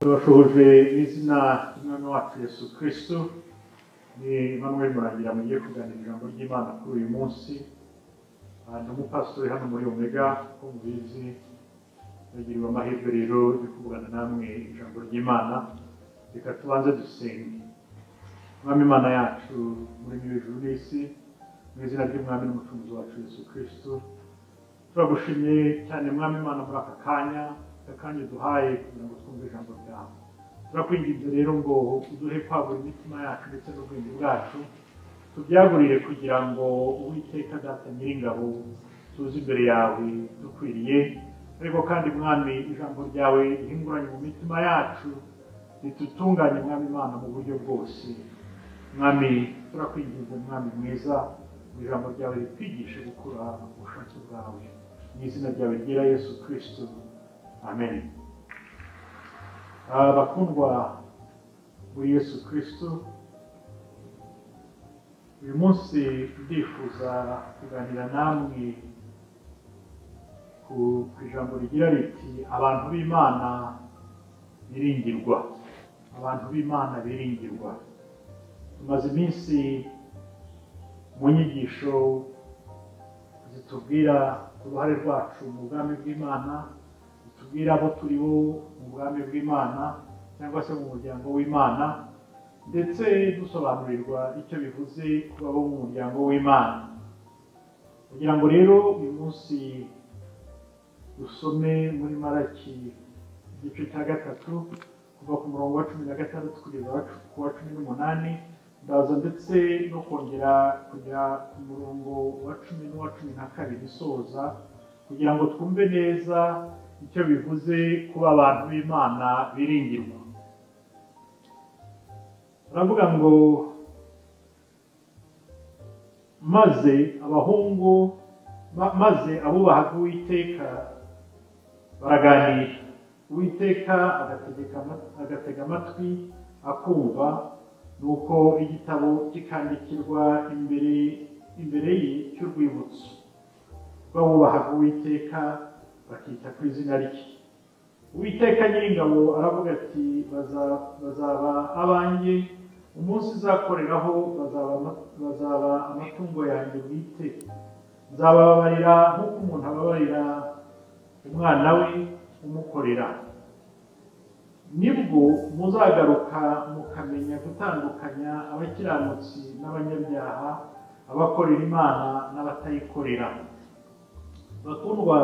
tubashoje izina ry'umwami wacu yesu kirisito ni Emmanuel murangira mugiye kuganira ijambo ry'imana kuri uyu munsi Ah, ni umupasitori hano muri omega uko mubizi bagirirwa amahirwe rero yo kuvugana namwe ijambo ry'imana reka tubanze dusenge mwami imana yacu muri ijuru n'isi mu izina ry'umwami n'umucunguzi wacu yesu kirisito turagushimye cyane mwami imana muri aka kanya aka kanya uduhaye kugira ngo twumve ijambo ryawe turakwinginze rero ngo uduhe kwagura imitima yacu ndetse n'ubwenge bwacu tubyagurire kugira ngo uwiteka data nyiringabo tuze imbere yawe dukwiriye ariko kandi mwami ijambo ryawe rihinguranye mu mitima yacu ritutunganye mwami imana mu buryo bwose mwami turakwinginze mwami mwiza mu ijambo ryawe ritwigishe gukura ubushake bwawe mu izina ryawe ryera yesu kirisito amen Ah, bakundwa muri yesu kirisito uyu munsi ndifuza kuganira namwe ku ku ijambo rigira riti abantu b'imana biringirwa abantu b'imana biringirwa tumaze iminsi mu nyigisho zitubwira uruhare rwacu mu bwami bw'imana zitubwira abo turi bo mu bwami bw'imana cyangwa se mu muryango w'imana ndetse dusobanurirwa icyo bivuze kuba abo mu muryango w'imana kugira ngo rero uyu munsi dusome muri maraki igice cya gatatu kuva ku murongo wa cumi na gatandatu kugeza wa- ku wa cumi n'umunani ndaza ndetse no kongera kujya ku murongo wa cumi n'uwa cumi na kabiri isoza kugira ngo twumve neza icyo bivuze kuba abantu b'imana biringirwa baravuga ngo maze abahungu ma- maze abubahaga uwiteka baraganira uwiteka agategeka ama- agatega amatwi akumva nuko igitabo kikandikirwa imbere imbere ye cy'urwibutso rw'abubahaga uwiteka bakita ku izina rye uwiteka nyiringabo aravuga ati "Baza- bazaba abanjye umunsi uzakoreraho bazaba ama- bazaba amatungo yanjye bwite nzabababarira nk'uko umuntu ababarira umwana we umukorera nibwo muzagaruka mukamenya gutandukanya abakiranutsi n'abanyabyaha abakorera imana n'abatayikorera bakundwa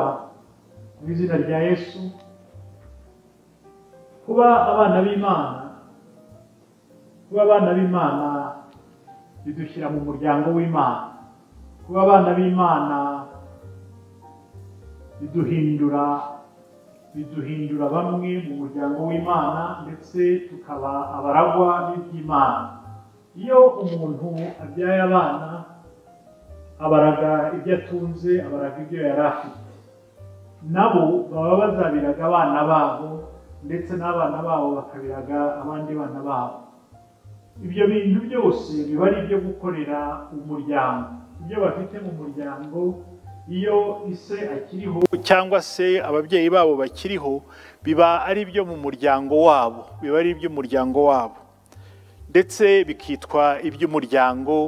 mu izina rya yesu kuba abana b'imana kuba abana b'imana bidushyira mu muryango w'imana kuba abana b'imana biduhindura biduhindura bamwe mu muryango w'imana ndetse tukaba abaragwa n'iby'imana iyo umuntu abyaye abana abaraga ibyo atunze abaraga ibyo yari afite nabo baba bazabiraga abana babo ndetse n'abana babo bakabiraga abandi bana babo ibyo bintu byose biba ari ibyo gukorera umuryango ibyo bafite mu muryango iyo ise akiriho cyangwa se ababyeyi babo bakiriho biba ari ibyo mu muryango wabo biba ari iby'umuryango wabo ndetse bikitwa iby'umuryango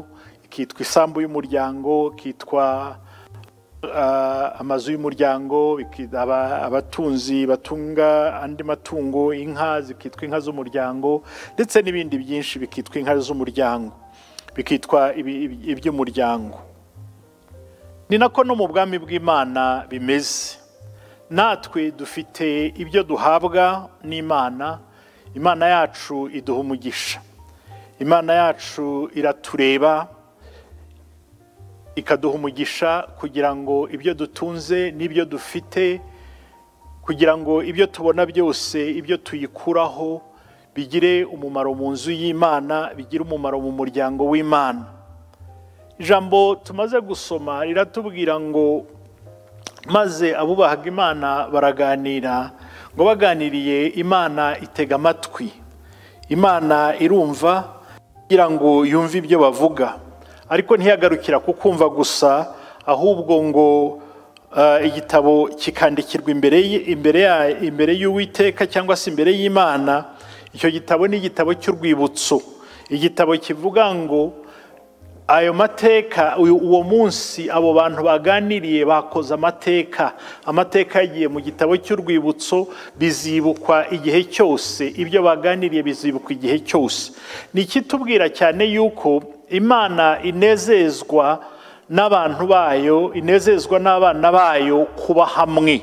ikitwa isambu y'umuryango ikitwa ah, amazu y'umuryango iki- aba- abatunzi batunga andi matungo inka zikitwa inka z'umuryango ndetse n'ibindi byinshi bikitwa inka z'umuryango bikitwa ibi- ibi- iby'umuryango ni nako no mu bwami bw'imana bimeze natwe dufite ibyo duhabwa n'imana imana yacu iduha umugisha imana yacu iratureba ikaduha umugisha kugira ngo ibyo dutunze n'ibyo dufite kugira ngo ibyo tubona byose ibyo tuyikuraho bigire umumaro mu nzu y'imana bigire umumaro mu muryango w'imana ijambo tumaze gusoma riratubwira ngo maze abubahaga imana baraganira ngo baganiriye imana itega amatwi imana irumva kugira ngo yumve ibyo bavuga ariko ntiyagarukira ku kumva gusa ahubwo ngo eh, igitabo kikandikirwa imbere y- imbere ya- imbere y'uwiteka cyangwa se imbere y'imana icyo gitabo ni igitabo cy'urwibutso igitabo kivuga ngo ayo mateka uyu- uwo munsi abo bantu baganiriye bakoze amateka amateka yagiye mu gitabo cy'urwibutso bizibukwa igihe cyose ibyo baganiriye bizibukwa igihe cyose ni ikitubwira cyane yuko imana inezezwa n'abantu bayo inezezwa n'abana bayo kuba hamwe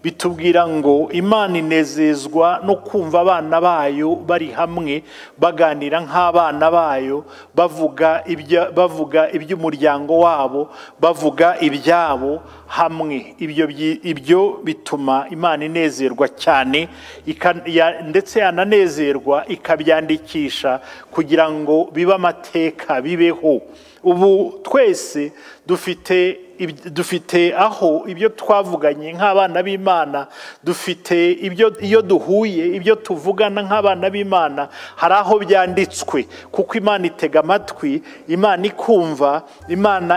bitubwira ngo imana inezezwa no kumva abana bayo bari hamwe baganira nk'abana bayo bavuga ibya- bavuga iby'umuryango wabo bavuga ibyabo hamwe ibyo byi- ibyo bituma imana inezerwa cyane ika- ya- ndetse yananezerwa ikabyandikisha kugira ngo bibe amateka bibeho ubu twese dufite iby- dufite aho ibyo twavuganye nk'abana b'imana dufite ibyo iyo duhuye ibyo tuvugana nk'abana b'imana hari aho byanditswe kuko imana itega amatwi imana ikumva imana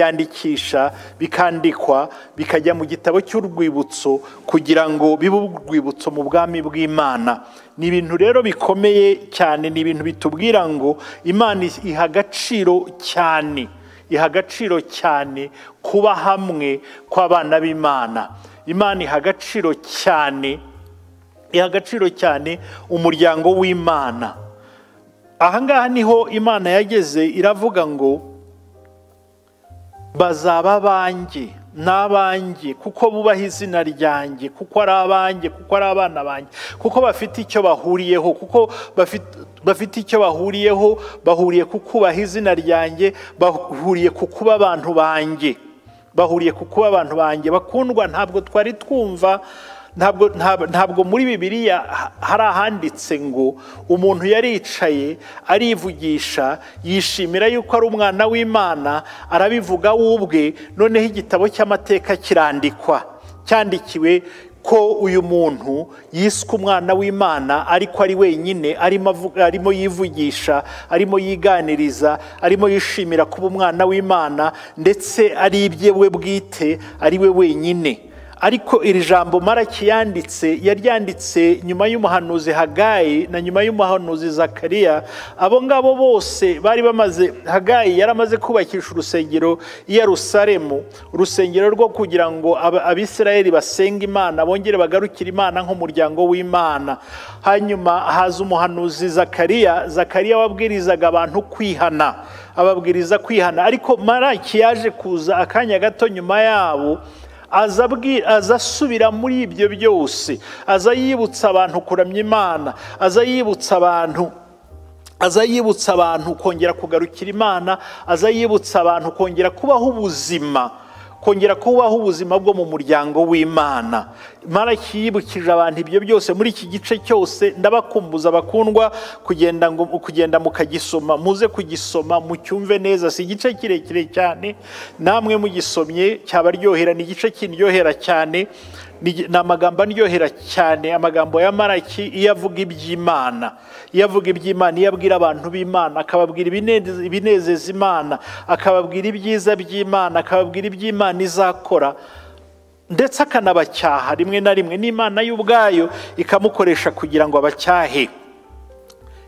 ikabyandikisha bikandikwa bikajya mu gitabo cy'urwibutso kugira ngo bibe urwibutso mu bwami bw'imana ni ibintu rero bikomeye cyane ni ibintu bitubwira ngo imana iha agaciro cyane iha agaciro cyane kuba hamwe kw'abana b'imana imana iha agaciro cyane iha agaciro cyane umuryango w'imana aha ngaha niho imana yageze iravuga ngo bazaba abanjye ni abanjye kuko bubaha izina ryanjye kuko ari abanjye kuko ari abana banjye kuko bafite icyo bahuriyeho kuko bafite bafite icyo bahuriyeho bahuriye ku kubaha izina ryanjye bahuriye ku kuba abantu banjye bahuriye ku kuba abantu banjye bakundwa ntabwo twari twumva ntabwo ntab- ntabwo muri bibiliya ha- hari ahanditse ngo umuntu yaricaye arivugisha yishimira yuko ari umwana w'imana arabivuga we ubwe noneho igitabo cy'amateka kirandikwa cyandikiwe ko uyu muntu yiswe umwana w'imana ariko ari wenyine arimo avuga- arimo yivugisha arimo yiganiriza arimo yishimira kuba umwana w'imana ndetse ari ibye we bwite ari we wenyine ariko iri jambo marakiyanditse yaryanditse nyuma y'umuhanuzi hagayi na nyuma y'umuhanuzi zakariya abo ngabo bose bari bamaze hagayi yari amaze kubakisha urusengero i yerusalemu urusengero rwo kugira ngo aba- abisirayeli basenga imana bongere bagarukire imana nk'umuryango w'imana hanyuma haza umuhanuzi zakariya zakariya wabwirizaga abantu kwihana ababwiriza kwihana ariko maraki yaje kuza akanya gato nyuma yabo aza abwi- aza asubira muri ibyo byose aza yibutsa abantu kuramya imana aza yibutsa abantu aza yibutsa abantu kongera kugarukira imana aza yibutsa abantu kongera kubaho ubuzima kongera kubaho ubuzima bwo mu muryango w'imana maraki yibukije abantu ibyo byose muri iki gice cyose ndabakumbuza bakundwa kugenda ngo kugenda mukagisoma muze kugisoma mucyumve neza si igice kirekire cyane namwe mugisomye cyabaryohera ni igice kindyohera cyane ni ni amagambo andyohera cyane amagambo ya maraki iyo avuga iby'imana iyo avuga iby'imana iyo abwira abantu b'imana akababwira ibineze- ibinezeza imana akababwira ibyiza by'imana akababwira iby'imana izakora ndetse akanabacyaha rimwe na rimwe n'imana y'ubwayo ikamukoresha kugira ngo abacyahe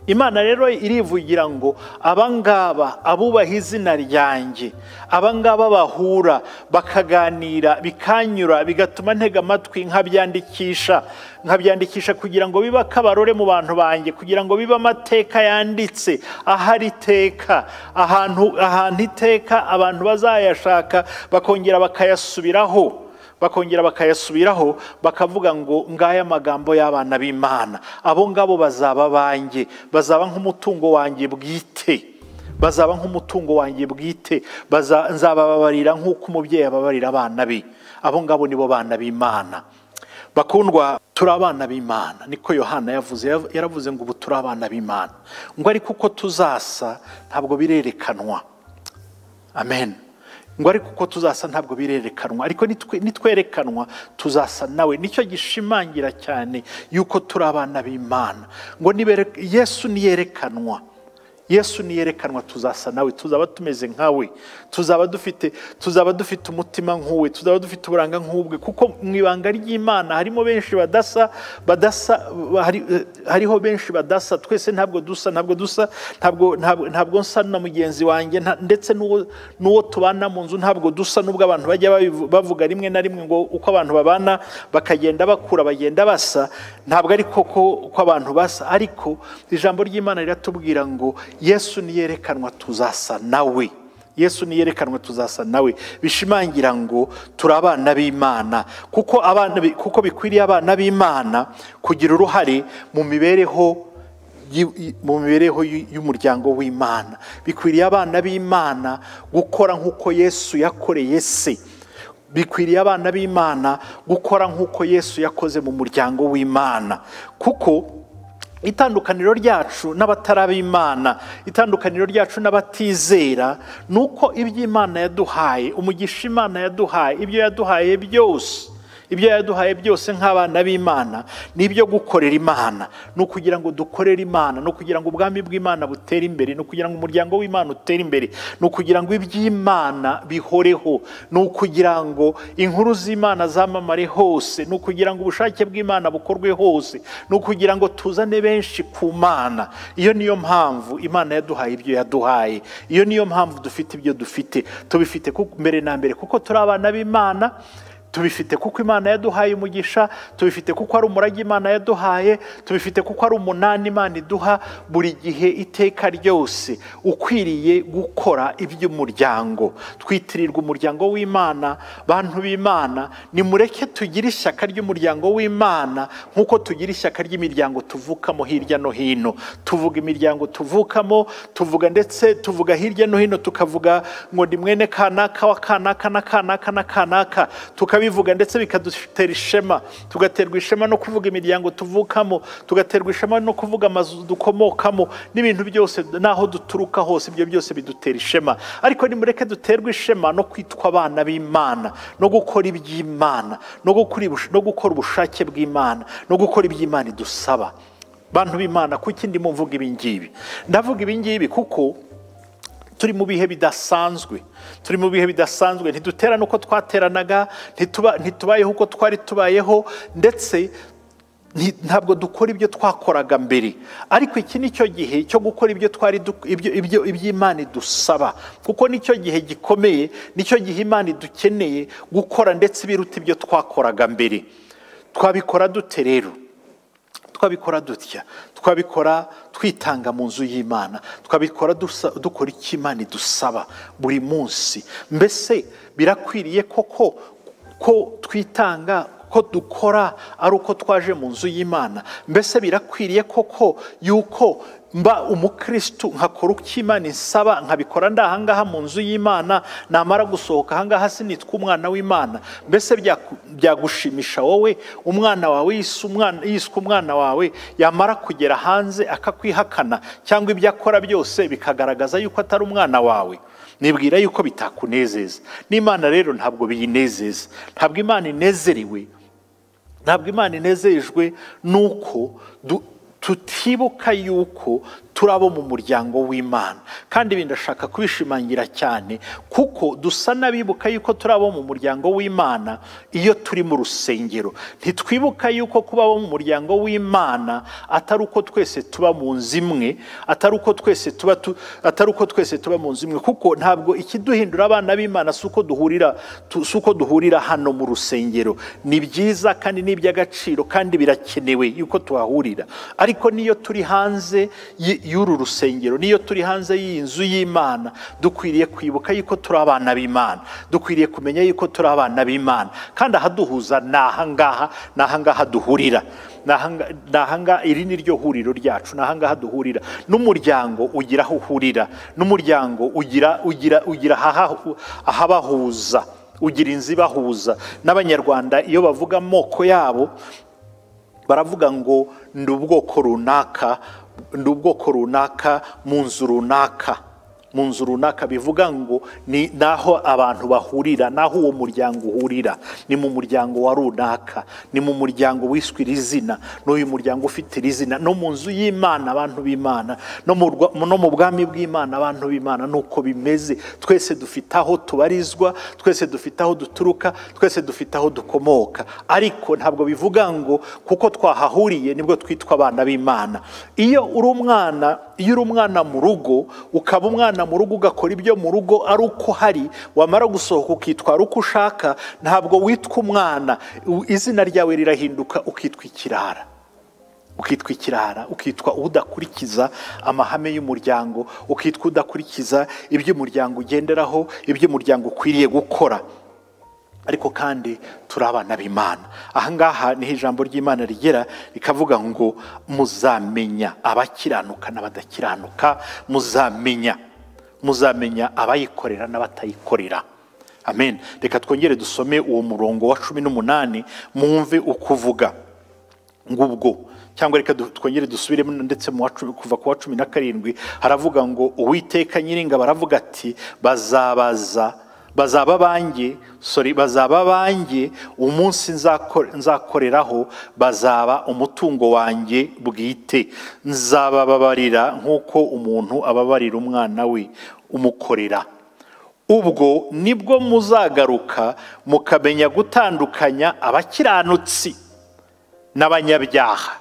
imana rero irivugira ngo abangaba abubaha izina ryanjye abangaba bahura bakaganira bikanyura bigatuma ntega amatwi nkabyandikisha nkabyandikisha kugira ngo bibe akabarore mu bantu banjye kugira ngo bibe amateka yanditse ahari iteka ahantu ahantu iteka abantu bazayashaka bakongera bakayasubiraho bakongera bakayasubiraho bakavuga ngo ngaya magambo y'abana b'imana abo ngabo bazaba banjye bazaba nk'umutungo wanjye bwite bazaba nk'umutungo wanjye bwite Baza- nzabababarira nk'uko umubyeyi ababarira abana be abo ngabo nibo bana b'imana bakundwa turi abana b'imana niko yohana yavuze Yav- yaravuze ngo ubu turi abana b'imana ngo ariko uko tuzasa ntabwo birerekanwa amen ngo ariko uko tuzasa ntabwo birerekanwa ariko nitwe- nitwerekanwa tuzasa nawe nicyo gishimangira cyane yuko turi abana b'imana ngo nibere- yesu niyerekanwa yesu niyerekanwa tuzasa nawe tuzaba tumeze nkawe tuzaba dufite tuzaba dufite umutima nk'uwe tuzaba dufite uburanga nk'ubwe kuko mu ibanga ry'imana harimo benshi badasa badasa hari- hariho benshi badasa twese ntabwo dusa ntabwo dusa ntabwo ntabwo- ntabwo nsa na mugenzi wanjye nta- ndetse n'uwo n'uwo tubana mu nzu ntabwo dusa n'ubwo abantu bajya babivu- bavuga rimwe na rimwe ngo uko abantu babana bakagenda bakura bagenda basa ntabwo ari koko uko abantu basa ariko ijambo ry'imana riratubwira ngo yesu niyerekanwa tuzasa nawe yesu niyerekanwa tuzasa nawe bishimangira ngo turi abana b'imana kuko abana bi- kuko bikwiriye abana b'imana kugira uruhare mu mibereho y- y- mu mibereho y'u- y'umuryango w'imana bikwiriye abana b'imana gukora nk'uko yesu yakoreye se bikwiriye abana b'imana gukora nk'uko yesu yakoze mu muryango w'imana kuko itandukaniro ryacu n'abatarabimana itandukaniro ryacu n'abatizera ni uko iby'imana yaduhaye umugisha imana yaduhaye ibyo yaduhaye byose ibyo yaduhaye byose nk'abana b'imana ni ibyo gukorera imana ni ukugira ngo dukorere imana ni ukugira ngo ubwami bw'imana butere imbere ni ukugira ngo umuryango w'imana utere imbere ni ukugira ngo iby'imana bihoreho ni ukugira ngo inkuru z'imana zamamare hose ni ukugira ngo ubushake bw'imana bukorwe hose ni ukugira ngo tuzane benshi ku mana iyo niyo mpamvu imana yaduhaye ibyo yaduhaye iyo niyo mpamvu dufite ibyo dufite tubifite kuko- mbere na mbere kuko turi abana b'imana tubifite kuko imana yaduhaye umugisha tubifite kuko ari umurage imana yaduhaye tubifite kuko ari umunani imana iduha buri gihe iteka ryose ukwiriye gukora iby'umuryango twitirirwa umuryango w'imana bantu b'imana nimureke tugire ishyaka ry'umuryango w'imana nk'uko tugira ishyaka ry'imiryango tuvukamo hirya no hino tuvuga imiryango tuvukamo tuvuga ndetse tuvuga hirya no hino tukavuga ngo ni mwene kanaka wa kanaka na kanaka na kanaka tukabivuga ndetse bikadutera ishema tugaterwa ishema no kuvuga imiryango tuvukamo tugaterwa ishema no kuvuga amazu dukomokamo n'ibintu byose n'aho duturuka hose ibyo byose bidutera ishema ariko nimureke duterwe ishema no kwitwa abana b'imana no gukora iby'imana no gukora ibush- no gukora ubushake bw'imana no gukora iby'imana idusaba bantu b'imana kuki ndimo mvuga ibi ngibi ndavuga ibi ngibi kuko turi mu bihe bidasanzwe turi mu bihe bidasanzwe ntiduterane uko twateranaga ntituba- ntitubayeho uko twari tubayeho ndetse nti- ntabwo dukora ibyo twakoraga mbere ariko iki ni cyo gihe cyo gukora ibyo twari du- ibyo- ibyo- iby'imana idusaba kuko nicyo gihe gikomeye nicyo gihe imana idukeneye gukora ndetse biruta ibyo twakoraga mbere twabikora dute rero twabikora dutya twabikora twitanga mu nzu y'imana twabikora dusa- dukora icyo imana idusaba buri munsi mbese birakwiriye koko ko twitanga ko dukora ari uko twaje mu nzu y'imana mbese birakwiriye koko yuko mba umukristu nkakora uko imana insaba nkabikora ndi ahangaha mu nzu y'imana namara gusohoka ahangaha sinitwa umwana w'imana mbese byaku- byagushimisha wowe umwana wawe yise umwana- yiswe umwana wawe yamara kugera hanze akakwihakana cyangwa ibyo akora byose bikagaragaza yuko atari umwana wawe nibwira yuko bitakunezeza n'imana rero ntabwo biyinezeza ntabwo imana inezerewe ntabwo imana inezejwe nuko du- tutibuka yuko turi abo mu muryango w'imana kandi ibi ndashaka kubishimangira cyane kuko dusa n'abibuka yuko turi abo mu muryango w'imana iyo turi mu rusengero ntitwibuka yuko kuba abo mu muryango w'imana atari uko twese tuba mu nzu imwe atari uko twese tuba tu- atari uko twese tuba mu nzu imwe kuko ntabwo ikiduhindura abana b'imana si uko duhurira tu- si uko duhurira hano mu rusengero ni byiza kandi ni iby'agaciro kandi birakenewe yuko tuhahurira ariko n'iyo turi hanze y- y'uru rusengero n'iyo turi hanze y'iyi nzu y'imana dukwiriye kwibuka yuko turi abana b'imana dukwiriye kumenya yuko turi abana b'imana kandi ahaduhuza ni ahangaha ni ahangaha duhurira Ni ahanga- ni ahanga iri ni ryo huriro ryacu ni ahangaha duhurira n'umuryango ugira aho uhurira n'umuryango ugira ugira ugira ahaha- ahabahuza ugira inzu ibahuza n'abanyarwanda iyo bavuga amoko yabo baravuga ngo ndi ubwoko runaka ndi ubwoko runaka mu nzu runaka mu nzu runaka bivuga ngo ni naho abantu bahurira naho uwo muryango uhurira ni mu muryango wa runaka ni mu muryango wiswe iri zina n'uyu muryango ufite iri zina no mu nzu y'imana abantu b'imana no mu rwa- no mu bwami bw'imana abantu b'imana nuko bimeze twese dufite aho tubarizwa twese dufite aho duturuka twese dufite aho dukomoka ariko ntabwo bivuga ngo kuko twahahuriye nibwo twitwa abana b'imana iyo uri umwana iyo uri umwana mu rugo ukaba umwana mu rugo ugakora ibyo mu rugo ari uko hari wamara gusohoka ukitwara uko ushaka ntabwo witwa umwana u- izina ryawe rirahinduka ukitwa ikirara ukitwa ikirara ukitwa udakurikiza amahame y'umuryango ukitwa udakurikiza ibyo umuryango ugenderaho ibyo umuryango ukwiriye gukora ariko kandi turi abana b'imana ahangaha niho ijambo ry'imana rigera rikavuga ngo muzamenya abakiranuka n'abadakiranuka muzamenya muzamenya abayikorera n'abatayikorera amen reka twongere dusome uwo murongo wa cumi n'umunani mwumve uko uvuga ngubwo cyangwa reka du- twongere dusubiremo ndetse mu wa cumi- kuva ku wa cumi na karindwi haravuga ngo uwiteka nyiringabo aravuga ati bazabaza bazaba banjye sorry bazaba banjye umunsi nzako- nzakoreraho bazaba umutungo wanjye bwite nzabababarira nk'uko umuntu ababarira umwana we umukorera ubwo nibwo muzagaruka mukamenya gutandukanya abakiranutsi n'abanyabyaha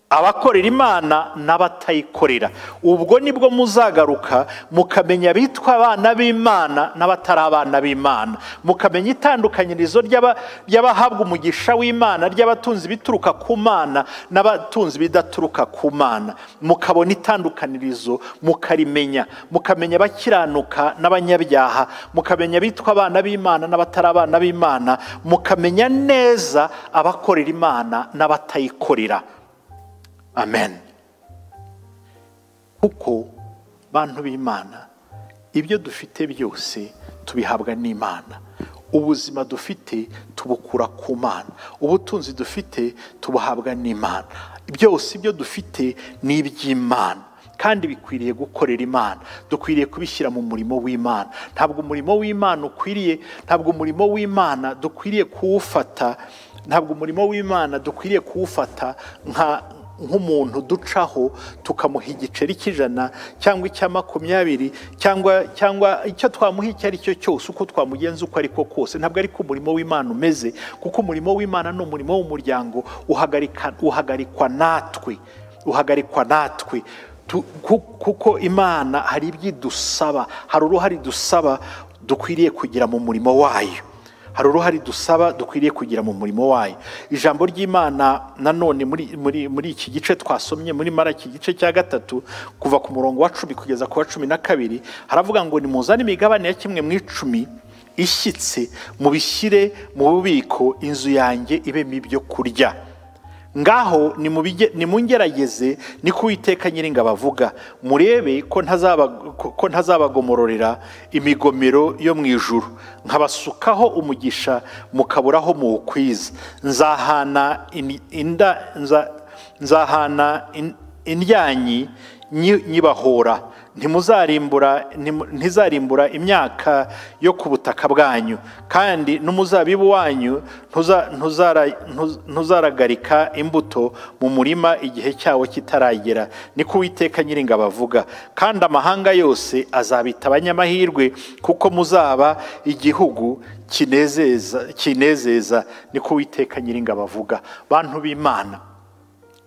abakorera imana n'abatayikorera ubwo nibwo muzagaruka mukamenya abitwa abana b'imana n'abatari abana b'imana mukamenya itandukanyirizo ry'aba- ry'abahabwa umugisha w'imana ry'abatunzi bituruka ku mana n'abatunzi bidaturuka ku mana mukabona itandukanirizo mukarimenya mukamenya abakiranuka n'abanyabyaha mukamenya abitwa abana b'imana n'abatari abana b'imana mukamenya neza abakorera imana n'abatayikorera amen kuko bantu b'imana ibyo dufite byose tubihabwa n'imana ubuzima dufite tubukura ku mana ubutunzi dufite tubuhabwa n'imana byose ibyo dufite ni iby'imana kandi bikwiriye gukorera imana dukwiriye kubishyira mu murimo w'imana ntabwo umurimo w'imana ukwiriye ntabwo umurimo w'imana dukwiriye kuwufata ntabwo umurimo w'imana dukwiriye kuwufata nka nk'umuntu ducaho tukamuha igiceri cy'ijana cyangwa icya makumyabiri cyangwa cyangwa icyo twamuha icyo ari cyo cyose uko twamugenza uko ari ko kose ntabwo ariko umurimo w'imana umeze kuko umurimo w'imana ni umurimo w'umuryango uhagarika- uhagarikwa natwe uhagarikwa natwe Tu- ku- kuko imana hari ibyo idusaba hari uruhare dusaba dukwiriye kugira mu murimo wayo hari uruhare dusaba dukwiriye kugira mu murimo wayo ijambo ry'imana nanone muri, muri, muri iki gice twasomye muri mara iki gice cya gatatu kuva ku murongo wa cumi kugeza ku wa cumi na kabiri haravuga ngo nimuzane imigabane ya kimwe mu icumi ishyitse mubishyire mu bubiko inzu yanjye ibemo ibyo kurya ngaho nimubige- nimungerageze ni ko uwiteka nyiringabo avuga murebe ko ntazaba- ko- ko ntazabagomororera imigomero yo mu ijuru nkabasukaho umugisha mukaburaho muwukwiza nzahana in- inda- nza- nzahana in- indyanyi nyi- nyibahora ntimuzarimbura ntimu- ntizarimbura imyaka yo ku butaka bwanyu kandi n'umuzabibu wanyu ntuza- ntuzara- ntuz- ntuzaragarika imbuto mu murima igihe cyawo kitaragera niko uwiteka nyiringabo avuga kandi amahanga yose azabita abanyamahirwe kuko muzaba igihugu kinezeza kinezeza niko uwiteka nyiringabo avuga bantu b'imana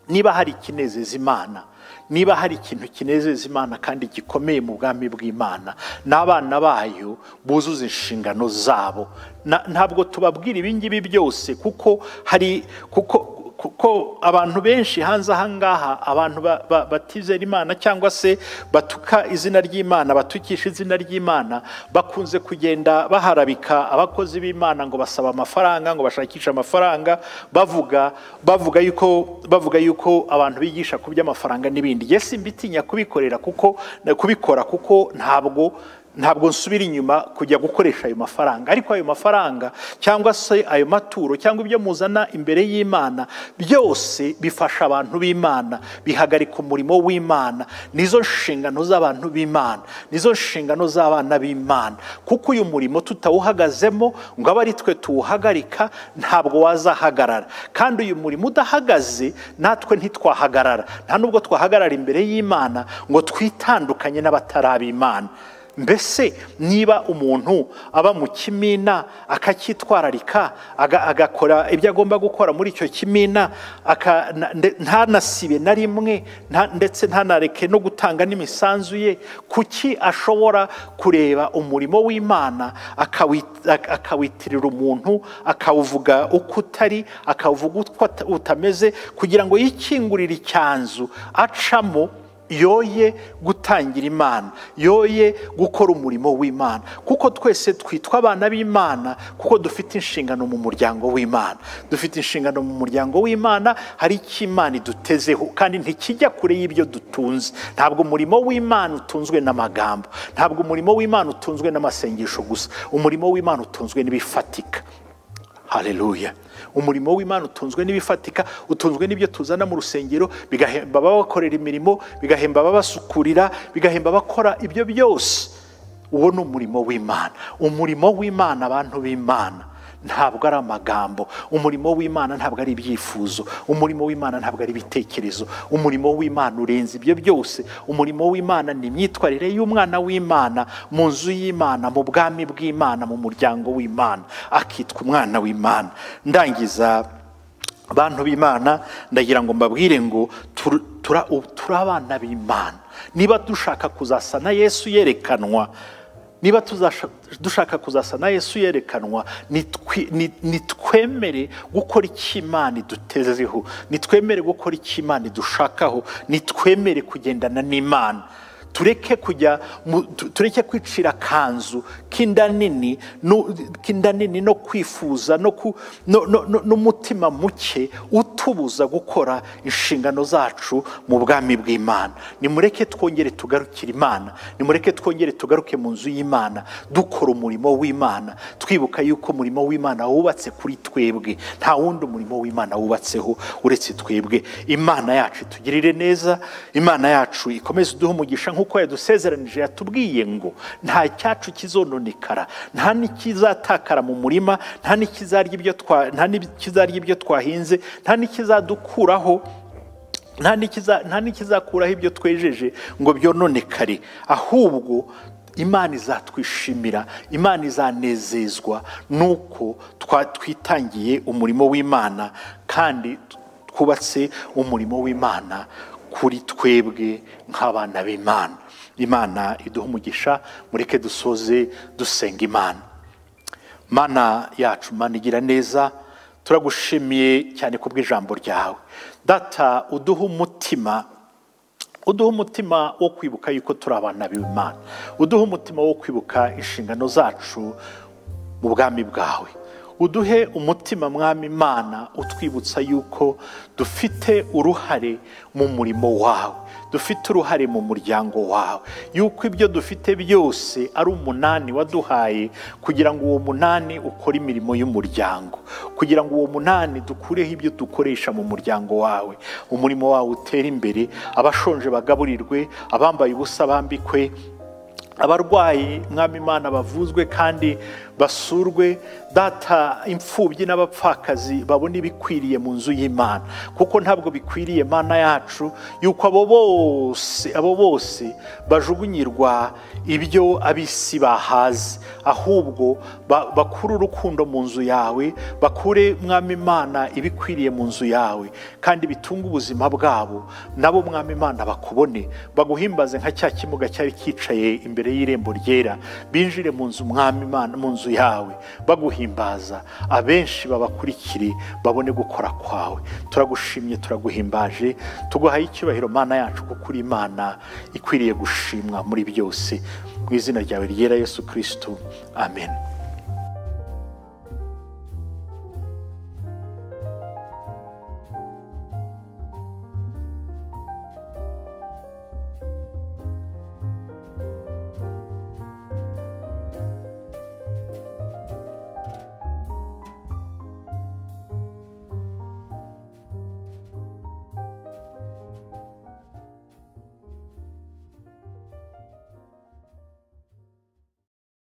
niba hari ikinezeza imana niba hari ikintu kinezeza imana kandi gikomeye mu bwami bw'imana n'abana bayo buzuza inshingano zabo Na- ntabwo tubabwira ibingibi byose kuko hari kuko kuko abantu benshi hanze ahangaha abantu ba- ba- batizera imana cyangwa se batuka izina ry'imana batukisha izina ry'imana bakunze kugenda baharabika abakozi b'imana ngo basaba amafaranga ngo bashakishe amafaranga bavuga bavuga yuko bavuga yuko abantu bigisha ku by'amafaranga n'ibindi yesi mbitinya kubikorera kuko kubikora kuko ntabwo ntabwo nsubira inyuma kujya gukoresha ayo mafaranga ariko ayo mafaranga cyangwa se ayo maturo cyangwa ibyo muzana imbere y'imana byose bifasha abantu b'imana bihagarika umurimo w'imana nizo nshingano z'abantu b'imana nizo nshingano z'abana b'imana kuko uyu murimo tutawuhagazemo ngo abe ari twe tuwuhagarika ntabwo wazahagarara kandi uyu murimo udahagaze natwe ntitwahagarara nta nubwo twahagarara imbere y'imana ngo twitandukanye n'abataraba imana mbese niba umuntu aba mu kimina akacyitwararika agakora ibyo agomba gukora muri icyo kimina ntanasibe na rimwe ndetse ntanareke no gutanga n'imisanzu ye kuki ashobora kureba umurimo w'imana akawitirira umuntu akawuvuga uko utari akawuvuga uko utameze kugira ngo yikingurire icyanzu acamo yoye gutangira imana yoye gukora umurimo w'imana kuko twese twitwa abana b'imana kuko dufite inshingano mu muryango w'imana dufite inshingano mu muryango w'imana hari icyo imana idutezeho kandi ntikijya kure y'ibyo dutunze ntabwo umurimo w'imana utunzwe n'amagambo ntabwo umurimo w'imana utunzwe n'amasengesho gusa umurimo w'imana utunzwe n'ibifatika hareruya umurimo w'imana utunzwe n'ibifatika utunzwe n'ibyo tuzana mu rusengero bigahemba ababakorera imirimo bigahemba ababasukurira bigahemba abakora ibyo byose uwo ni umurimo w'imana umurimo w'imana abantu b'imana ntabwo ari amagambo umurimo w'imana ntabwo ari ibyifuzo umurimo w'imana ntabwo ari ibitekerezo umurimo w'imana urenze ibyo byose umurimo w'imana ni imyitwarire y'umwana w'imana mu nzu y'imana mu bwami bw'imana mu muryango w'imana akitwa umwana w'imana ndangiza abantu b'imana ndagira ngo mbabwire ngo turi abana b'imana niba dushaka kuzasa na yesu yerekanwa niba dushaka kuzasa na yesu yerekanwa nitwemere gukora icyo imana idutezeho nitwemere gukora icyo imana idushakaho nitwemere kugendana n'imana tureke kujya tureke kwicira akanzu k'inda nini k'inda nini no kwifuza n'umutima muke utubuza gukora inshingano zacu mu bwami bw'imana nimureke twongere tugarukire imana nimureke twongere tugaruke mu nzu y'imana dukora umurimo w'imana twibuka yuko umurimo w'imana wubatse kuri twebwe nta wundi umurimo w'imana wubatseho uretse twebwe imana yacu itugirire neza imana yacu ikomeze iduhe umugisha nk'uko yadusezeranije yatubwiye ngo nta cyacu kizononekara nta n'ikizatakara mu murima nta n'ikizarya ibyo twahinze nta n'ikizadukuraho nta n'ikizakuraho ibyo twejeje ngo byononekare ahubwo imana izatwishimira imana izanezezwa nuko twitangiye umurimo w'imana kandi twubatse umurimo w'imana kuri twebwe nk'abana b'imana imana iduha umugisha mureke dusoze dusenga imana mana yacu mana igira neza turagushimiye cyane ku bw'ijambo ryawe data uduha umutima uduha umutima wo kwibuka yuko turi abana b'imana uduha umutima wo kwibuka inshingano zacu mu bwami bwawe uduhe umutima mwami imana utwibutsa yuko dufite uruhare mu murimo wawe dufite uruhare mu muryango wawe yuko ibyo dufite byose ari umunani waduhaye kugira ngo uwo munani ukore imirimo y'umuryango kugira ngo uwo munani dukureho ibyo dukoresha mu muryango wawe umurimo wawe utere imbere abashonje bagaburirwe abambaye ubusa bambikwe abarwayi mwami imana bavuzwe kandi basurwe data imfubyi n'abapfakazi babona ibikwiriye mu nzu y'imana kuko ntabwo bikwiriye mana yacu yuko abo bose abo bose bajugunyirwa ibyo ab'isi bahaze ahubwo bakure urukundo mu nzu yawe bakure mwami imana ibikwiriye mu nzu yawe kandi bitunge ubuzima bwabo nabo mwami imana bakubone baguhimbaze nka cya kimuga cyari cyicaye imbere y'irembo ryera binjire mu nzu mwami imana mu nzu yawe baguhimbaza abenshi babakurikire babone gukora kwawe turagushimye turaguhimbaje tuguhaye icyubahiro mana yacu kuko uri imana ikwiriye gushimwa muri byose mu izina ryawe ryera yesu kirisito amen